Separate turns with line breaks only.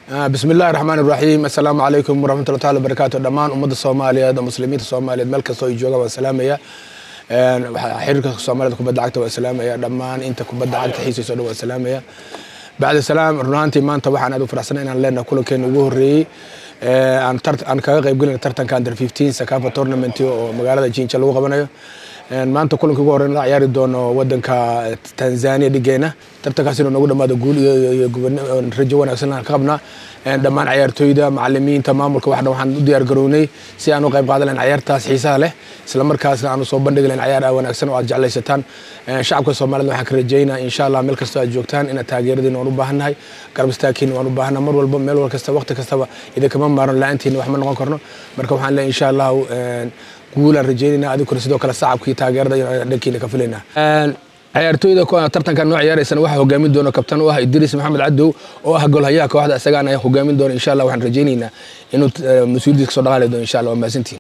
bismi illahi raxmaan iraxiim assalaamu calaykum waraxmatulla taala wabarakaatu dhammaan ummadda soomaaliyeed oo muslimiinta soomaaliyeed meel kastoo ay joogaan waan salaamaya xiriirka soomaaliyed kubadda cagta waan salaamaya dhammaan inta kubadda cagta xiisayso dhan waan salaamaya bacda salaam run ahaantii maanta waxaan aad u faraxsanay inaan leenahay kulankeena ugu horreeyey aan kaga qayb gelina tartanka under 15 sakafa tournament oo magaalada jinja lagu qabanayo maanta kulanka ugu horreyn la ciyaari doono wadanka tanzania dhigeena tartankaas inuu nagu dhamaado guul iyo rajo wanaagsan aan ka qabnaa dhammaan ciyaartooyda macalimiinta maamulka waxna waxaan u diyaar garownay si aan u qayb qaadan lahayn ciyaartaas xiisaha leh isla markaasna aan soo bandhigi lahayn ciyaar wanaagsan oo aad jeclaysataan shacabka soomaalida waxaan ka rajaynaa insha allah meel kastoo aad joogtaan inaad taageeradiina waan u baahannahay garab istaagkiina waan u baahanaa mar walba meel wal kasta waqti kastaba idinkama maaran la-aantiina wax ma noqon karno marka waxaan leeyahay insha allah guulaan rajaynayna adinkuna sidoo kale sacabkii taageerada dhankiina ka filaynaa ciyaartooyda tartankan noo ciyaaraysana waxaa hogaamin doona kabtan u ah idriis maxamed cadow oo ah golhayaha kooxda isagaan ayaa hogaamin doona insha allah waxaan rajaynaynaa inuu mas-uuliyadiisa kasoo dhaqaali doono insha allah waa mahadsantiin